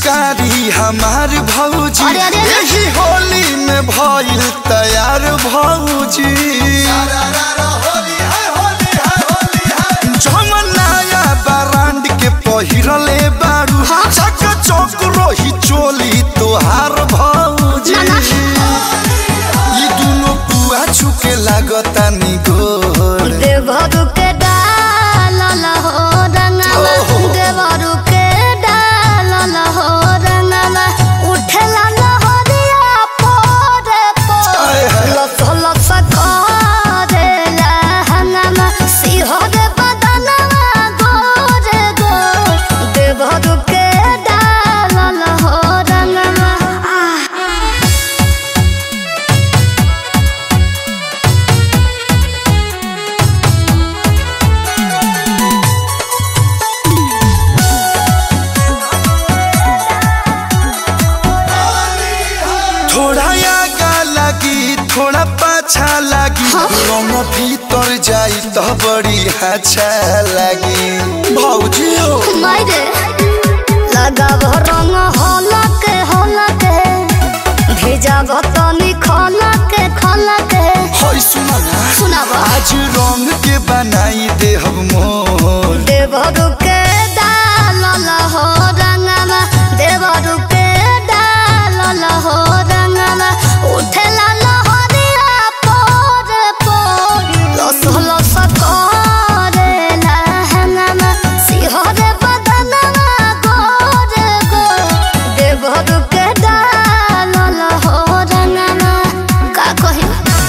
पिचकारी हमार भौजी अरे, अरे, अरे। यही होली में भइल तैयार भौजी जमन नया ब्रांड के पहिरले बारू हाँ। चक चौक रोही चोली तोहार भौजी ना, ना। ई दुनो पुआ छुके लागता निगोर देवरू के डाल हो रंगवा ओहो। देवरू के डाल हो रंगवा उठला लहरिया पोरे पोर आय हाय। लस लस करेला हंगमा सिहर बदनवा गोरे गोर देवरू के डाल हो रंगवा आह थोड़ा आगा लगी थोड़ा पाछा लगी रंग भीतर जाई तो बड़ी अच्छा लगी भौजी हो मायरे लगाव रंग हलक हलक भेजाव तनी खलक खलक होय सुना ना सुनाव आज रंग के बनाई दे हम मोर देवरु के डाल हो रंगवा देवरु के डाल हो रंगवा उठला लहरिया पोर पोर लस लस करेला हंगमा सिहर बदनवा गोर गोर देवरु के डाल हो रंगवा का कही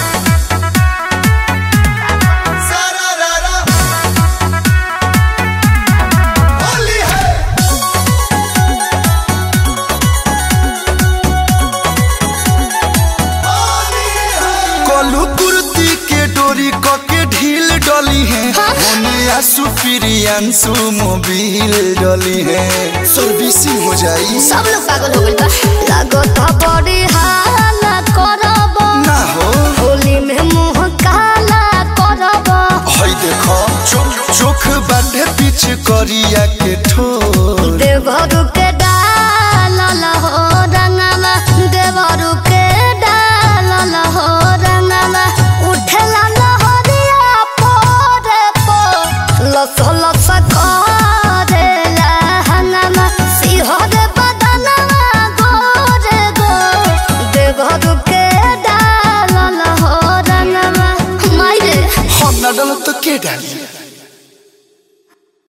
कलू कुर्ती के डोरी क के ढील डली है होने आसु प्रियांशु मोबिल डली है सर्विसिंग हो जाई सब लोग पागल हो गइल बा लागत ह बड़ी हाला करब ना हो होली में मुंह काला करब हई देखो चोख चोख बाटे पीछ करिया के ठोर देवरु के डाल हो रंगवा देवरु के डाल हो रंगवा उठला लहरिया पोरे पोर लस लस करेला हंगमा सिहर बदनवा गोरे गोर देवरु के डाल हो रंगवा मायरे हम ना डलो तो के डाली